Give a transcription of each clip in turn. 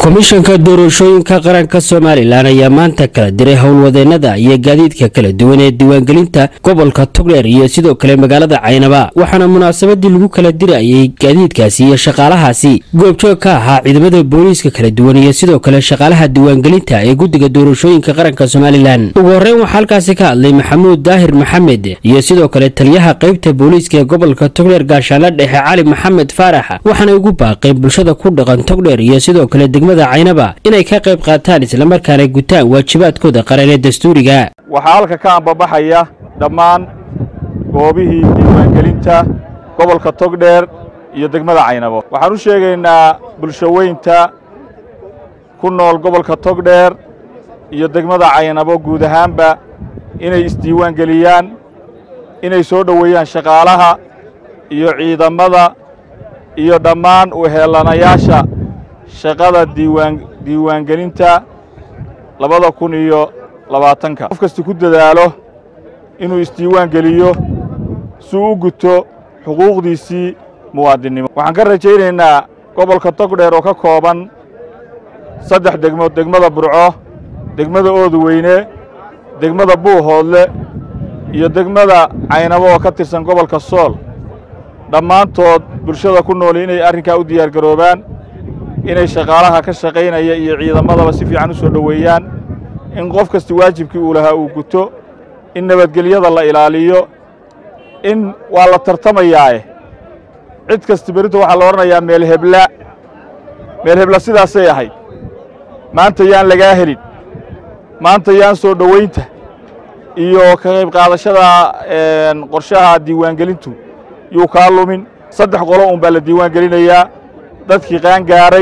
komishanka doorashooyinka qaranka somalilan ayaa maanta kala diray howlwadeenada iyo gaadiidka kala duwan ee diiwaangelinta gobolka togdheer iyo sidoo kale magaalada caynaba waxaana munaasabadii lagu kala dirayay gaadiidkaasi iyo shaqaalahaasi goobjoog ka ahaa ciidamada booliiska kala duwan iyo sidoo kale shaqaalaha diiwaangelinta ee guddiga doorashooyinka qaranka somalilan ugu horreyn waxaa halkaasi ka hadlay maxamuud daahir maxamed iyo sidoo kale taliyaha qaybta booliiska ee gobolka togdheer gaashaanla dhexe cali maxamed faarax waxaana ugu baaqeen bulshada ku dhaqan togdheer iyo sidoo kale degmada caynaba inay ka qayb qaataan islamarkaana gutaan waajibaadkooda qaran ee dastuuriga waxaa halka ka ambabaxaya dhammaan goobihii diiwaangelinta gobolka togdheer iyo degmada caynabo waxaan u sheegaynaa bulshoweynta ku nool gobolka togdheer iyo degmada caynabo guud ahaanba inay isdiiwaangeliyaan inay soo dhoweeyaan shaqaalaha iyo ciidamada iyo dhammaan uheelanayaasha shaqada diiwaan diiwaangelinta labada kun iyo labaatanka qof kasta ku dadaalo inuu isdiiwaan geliyo si u guto xuquuqdiisii muwaadinnimo waxaan ka rajaynaynaa gobolka togdheer oo ka kooban saddex degmood degmada burco degmada oodweyne degmada buuhoodle iyo degmada caynabo oo ka tirsan gobolka sool dhammaantood bulshada ku nooli inay arrinkaa u diyaar garoobaan inay shaqaalaha ka shaqaynaya iyo ciidamadaba si fiican u soo dhoweeyaan in qof kasta waajibkii uu lahaa uu guto in nabadgelyada la ilaaliyo in waa la tartamayaae cid kasta berrinta waxaa la odhanayaa meel hebla meel hebla sidaasay ahayd maanta yaan lagaa helin maanta yaan soo dhowaynta iyo ka qayb qaadashada qorshaha diiwaangelintu yuu kaa lumin saddex qolo un baa la diiwaan gelinayaa dadkii qaangaaray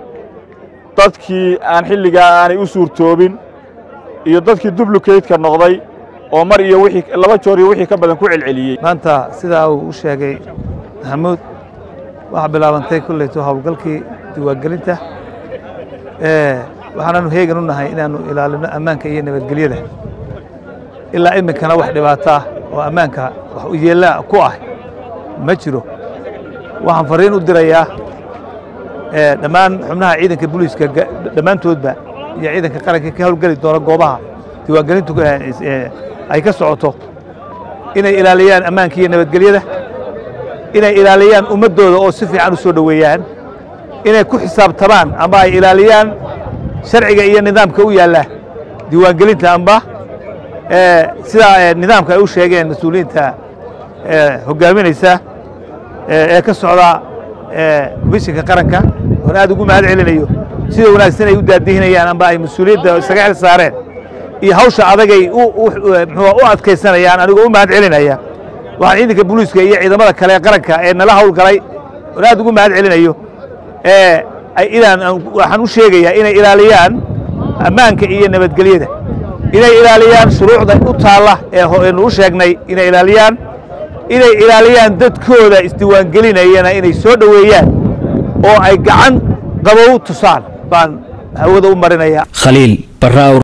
dadkii aan xilligaa aanay u suurtoobin iyo dadkii dublukeydka noqday oo mar iyo wixii laba joor iyo wixii ka badan ku celceliyey maanta sidaa uu u sheegay maxamuud waxaa bilaabantay kollayto howlgalkii diiwaangelinta waxaanaanu heegan u nahay inaannu ilaalino ammaanka iyo nabadgelyada ilaa iminkana wax dhibaataa oo ammaanka wax u yeellaa ku ah ma jiro waxaan fariin u dirayaa dhammaan xubnaha ciidanka booliiska dhammaantoodba iyo ciidanka qaranka ka howlgeli doona goobaha diiwaangelintu ay ka socoto inay ilaaliyaan ammaanka iyo nabadgelyada inay ilaaliyaan ummaddooda oo si fiican u soo dhoweeyaan inay ku xisaabtamaan amba ay ilaaliyaan sharciga iyo nidaamka u yaalla diiwaangelinta amba sidaa nidaamka ay u sheegeen mas-uuliyiinta hoggaaminaysa ee ka socda komishinka qaranka oon aad ugu mahad celinayo sida wanaagsan ay u daadihinayaan amba ay mas-uuliyadda isaga xil saareen iyo hawsha adagay mxua u adkaysanayaan anigoo u mahad celinaya waxaan ciidanka booliiska iyo ciidamada kale ee qaranka ee nala howlgalay oon aad ugu mahad celinayo inaan waxaan u sheegayaa inay ilaaliyaan ammaanka iyo nabadgelyada inay ilaaliyaan shuruucda u taalla eenu u sheegnay inay ilaaliyaan inay ilaaliyaan dadkooda isdiiwaangelinayana inay soo dhoweeyaan oo ay gacan qabow tusaan baan hawada u marinayaa khaliil barra